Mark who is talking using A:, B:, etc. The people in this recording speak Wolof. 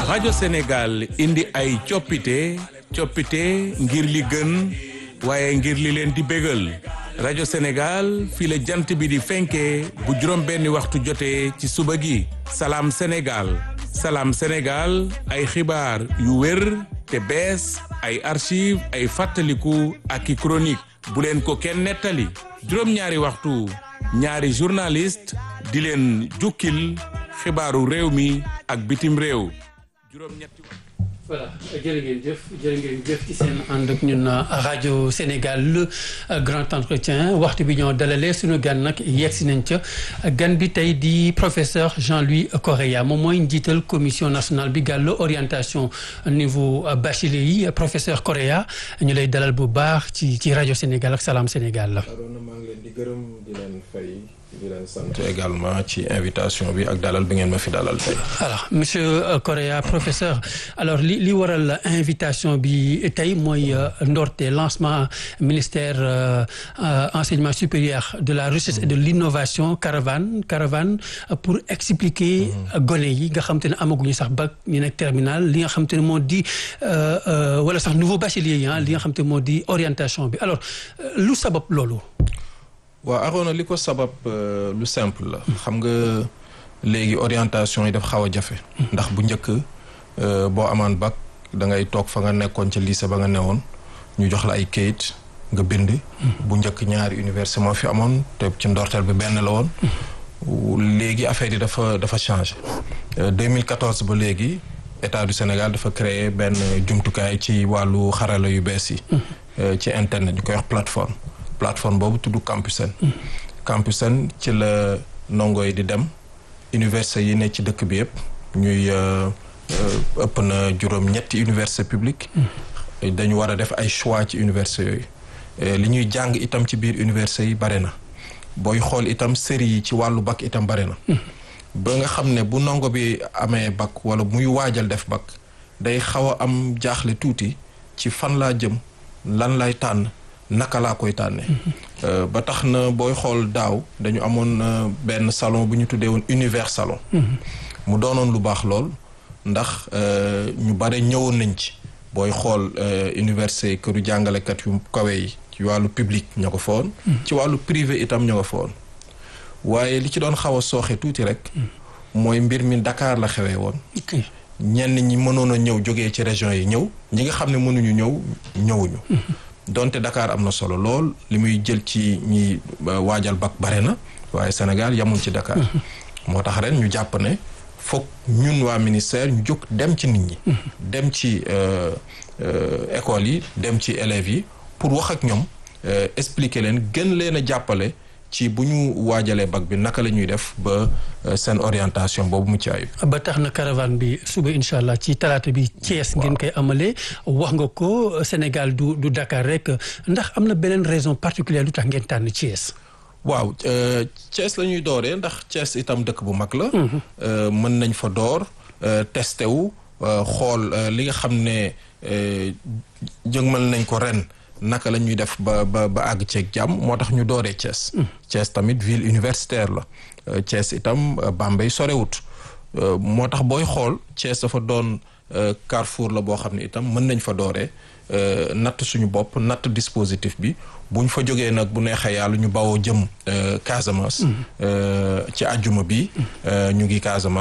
A: rajo Sénégal indi ay coppite coppite ngir li gën waaye ngir li leen di bégal rajo Sénégal fii la jant bi di fenkee bu juróom benni waxtu jotee ci suba gi salaam Sénégal salaam Sénégal ay xibaar yu wér te bees ay archive ay fàttaliku ak i chronique bu leen ko kenn nettali juróom-ñaari waxtu ñaari journaliste di leen jukkil xibaaru réew mi ak bitim réew juróom-ñetti
B: voilà jërë ngeen jëf jërë ngeen jëf ci seen ànd ak ñun rajo Sénégal le grand entretien waxtu bi ñoo dalalee suñu gan nag yegg si nañ ca gan bi tey di professeur Jean-Louis Correa moom mooy njiital commission nationale bi gàllu orientation niveau bachelier yi professeur Correa ñu lay dalal bu baax ci ci rajo Sénégal ak Salam Sénégal la.
C: Arona maa ngi leen di gërëm di leen fay di leen sant également ci invitation bi ak dalal bi ngeen ma fi dalal tey.
B: alors monsieur Correa professeur alors li li waral invitation bi tey mooy ndorte lancement ministère enseignement supérieur de la recherche et de l'innovation caravane caravane pour expliquer gone yi nga xam te ne amaguñu sax bac ñu nekk terminal li nga xam te ne moo di wala sax nouveau bachelier yi li nga xam te ne moo di orientation bi alors lu sabab loolu.
C: waaw Arona li ko sabab lu simple la. xam nga léegi orientation yi daf xaw a jafe. ndax bu njëkk boo amaan bac da ngay toog fa nga nekkoon ca lycée ba nga newoon ñu jox la ay kayit nga bind. bu njëkk ñaari université moo fi amoon te ci ndorteel bi benn la woon. léegi affaire yi dafa dafa changé. 2014 ba léegi état du Sénégal dafa créer benn jumtukaay ci wàllu xarala yu bees yi. ci internet ñu koy wax plateforme. plateforme boobu tudd Campusen Campusen ci la ndongo yi di dem université yi ne ci dëkk bi yëpp ñuy ëpp na juróom ñetti université publique dañu war a def ay choix ci université yooyu li ñuy jàng itam ci biir université yi bare na booy xool itam série yi ci wàllu bac itam bare na ba nga xam ne bu ndongo bi amee bac wala muy waajal def bac day xaw a am jaaxle tuuti ci fan laa jëm lan lay tànn naka laa koy tànnee. ba tax na booy xool daaw dañu amoon benn salon bu ñu tuddee woon univers salon. mu doonoon lu baax lool ndax ñu bare ñëwoon nañ ci. booy xool université këru jàngalekat yu kawe yi ci wàllu public ña ko fa woon. ci wàllu privé itam ña ko fa woon. waaye li ci doon xaw a sooxe tuuti rek. mooy mbir mi Dakar la xewee woon. ñenn ñi mënoon a ñëw jógee ci région yi ñëw ñi nga xam ne mënuñu ñëw ñëwuñu. donte Dakar am na solo lool li muy jël ci ñi waajal bac bare na waaye Sénégal yamul ci Dakar. moo tax ren ñu jàpp ne foog ñun waa ministère ñu jóg dem ci nit ñi. dem ci école yi dem ci élèves yi pour wax ak ñoom expliquer leen gën leen a jàppale ci bu ñu waajalee bac bi naka la ñuy def ba seen orientation boobu mu ci ayib.
B: ba tax na caravane bi suba incha allah ci talaata bi. Thiès ngeen koy amalee. wax nga ko Sénégal du du Dakar rek ndax am na beneen raison particulière lu tax ngeen tànn Thiès.
C: waaw Thiès la ñuy dooree ndax Thiès itam dëkk bu mag la. mën nañ fa door testé wu xool li nga xam ne jëgmal nañ ko ren. naka la ñuy def ba ba ba àgg ceeg jàmm moo tax ñu dooree Thiès. Thiès tamit ville universitaire la. Thiès itam Bambey sorewut moo tax booy xool Thiès dafa doon carrefour la boo xam ne itam mën nañ fa dooree natt suñu bopp natt dispositif bi bu ñu fa jógee nag bu neexee yàlla ñu bawoo jëm Casamance. ci àjjuma bi ñu ngi Casamance.